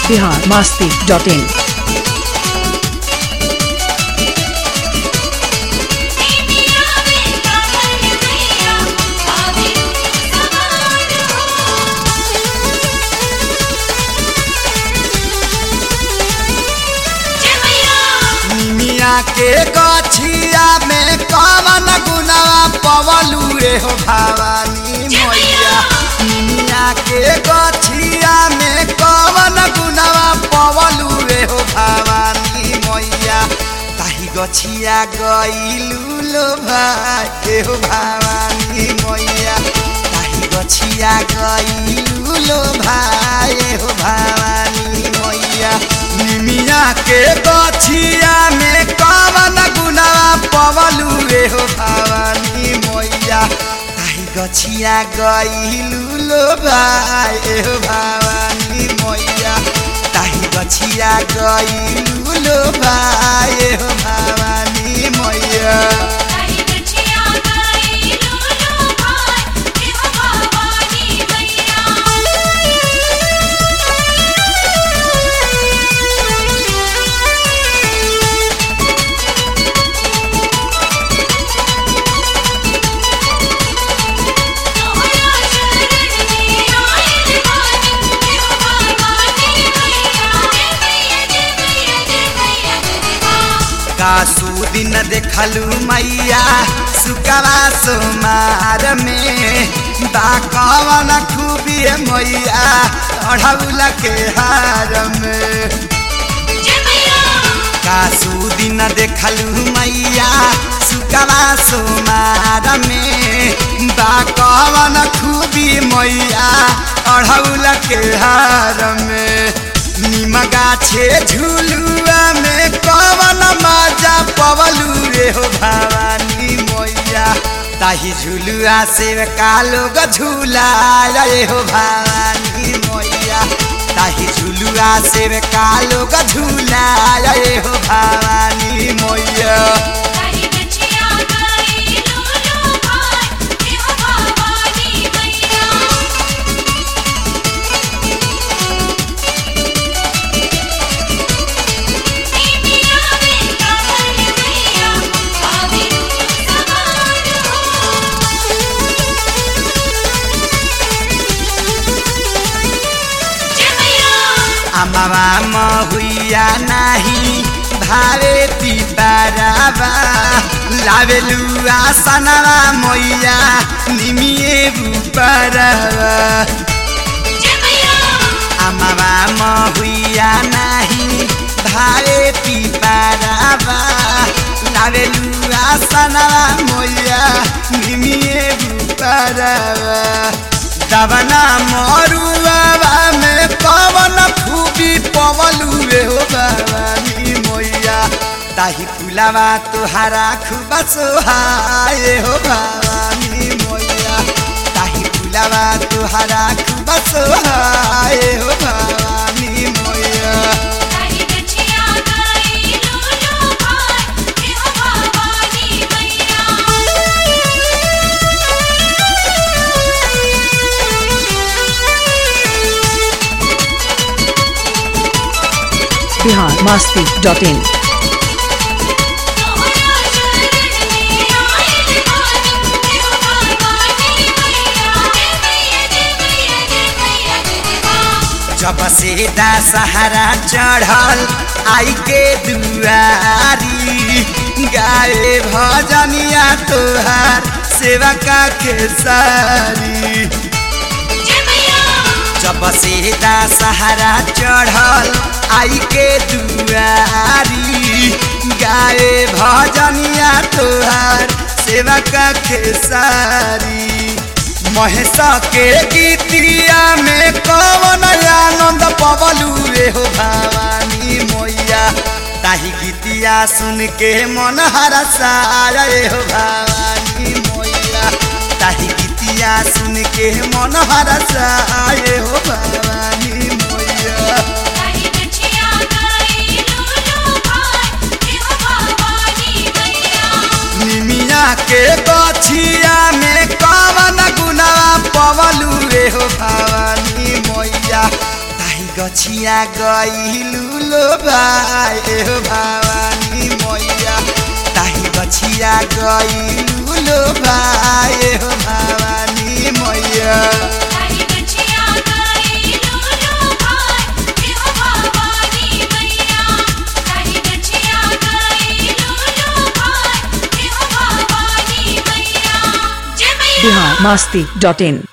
Bihar Masti dot in मिया के गछिया में कवन गुनावा पवलू रे हो भवानी मैया मिया के गछिया में कवन गुनावा पवलू रे हो भवानी मैया ताही गछिया गइलू लो भाई हो भवानी मैया ताही गछिया गइलू लो भाई हो भवानी मैया निमिया के गछिया में कवन गुनावा पवलू रे हो भवानी मैया ताही गछिया गइलू लो भाई हो भवानी मैया ताही गछिया गइलू लो भाई हो भवानी मैया कासू दिन देखलू मैया सुकवा सोमार में दाकवन खूबी मैया अढ़ौल के हार में कासू दिन देखलू मैया सुकवा सोमार में दाकवन खूबी मैया अढ़ौल के हार में निमगा छे झुलुआ में कवन मजा पवलू रे हो भवानी मैया ताही झुलुआ से कालो ग झूला रे हो भवानी मैया ताही झुलुआ से कालो ग झूला रे हो भवानी मैया अमवा महुइया नाही भारे पिपरावा लावेलु आसनवा मैया निमिए बुपरावा अमवा महुइया नाही भारे पिपरावा लावेलु आसनवा मैया निमिए बुपरावा दवना मरुआवा में पवन खूबी पवलू रे हो भवानी मैया ताही फुलावा तुहारा खूब सोहाए हो भवानी मैया ताही फुलावा तुहारा खूब सोहाए हो भवानी मैया बिहार मास्ती डॉट इन जब से दशहरा चढ़ल आई के दुआरी गाए भजनिया तोहार सेवा का खेसारी जब से दशहरा चढ़ल आई के दुआरी गाए भजनिया तोहार सेवा का खेसारी महेश के गीतिया में कवन आनंद पवलू रे हो भवानी मैया ताही गीतिया सुन के मन हरसा रे हो भवानी मैया ताही गीतिया सुन के मन हरसा रे हो भवानी मैया निमिया के गछिया में कवन गुनावा पवलू रे हो भवानी मैया ताही गछिया गईलू लो भाई ए भवानी मैया ताही गछिया गईलू लो भाई ए भवानी मैया ताही गछिया गई लूलू भाई हे हो भवानी मैया ताही गछिया गई लूलू भाई हे हो भवानी मैया जय मैया बिहार मस्ती डॉट इन